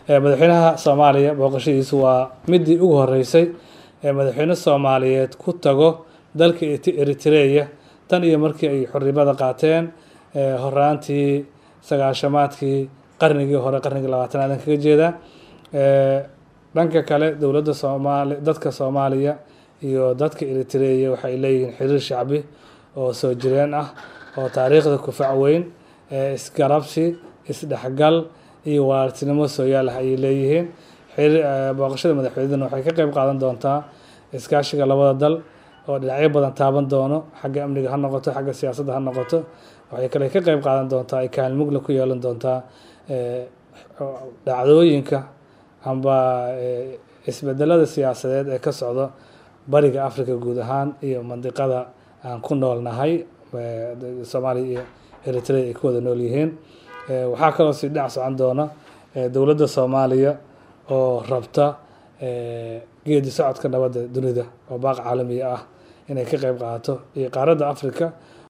madaxweynaha soomaaliya booqashadiisu waa midii ugu horeysay ee madaxweyne soomaaliyeed ku tago dalka eritreya tan iyo markii ay xornimada qaateen horaantii sagaashamaadkii qarnigii hore qarnigii labaatanaad kaga jeeda dhanka kale dowladda soomaali dadka soomaaliya iyo dadka eritreya waxay leeyihiin xiriir shacbi oo soo jireen ah oo taariikhda kufac weyn isgarabsi isdhexgal iyo waartinimo sooyaal ah ayay leeyihiin booqashada madaxweyneduna waxay ka qeyb qaadan doontaa iskaashiga labada dal oo dhinacyo badan taaban doono xagga amniga ha noqoto xagga siyaasadda ha noqoto waxay kale ka qeyb qaadan doontaa ay kaalin mugla ku yeelan doontaa dhacdooyinka amba isbedelada siyaasadeed ee ka socdo bariga africa guud ahaan iyo mandiqada aan ku noolnahay soomaaliya iyo eritrea ay ku wada nool yihiin waxaa kaloo sii dhinac socon doona dowladda soomaaliya oo rabta geedi socodka nabadda dunida oo baaq caalamiya ah inay ka qeyb qaadato iyo qaaradda africa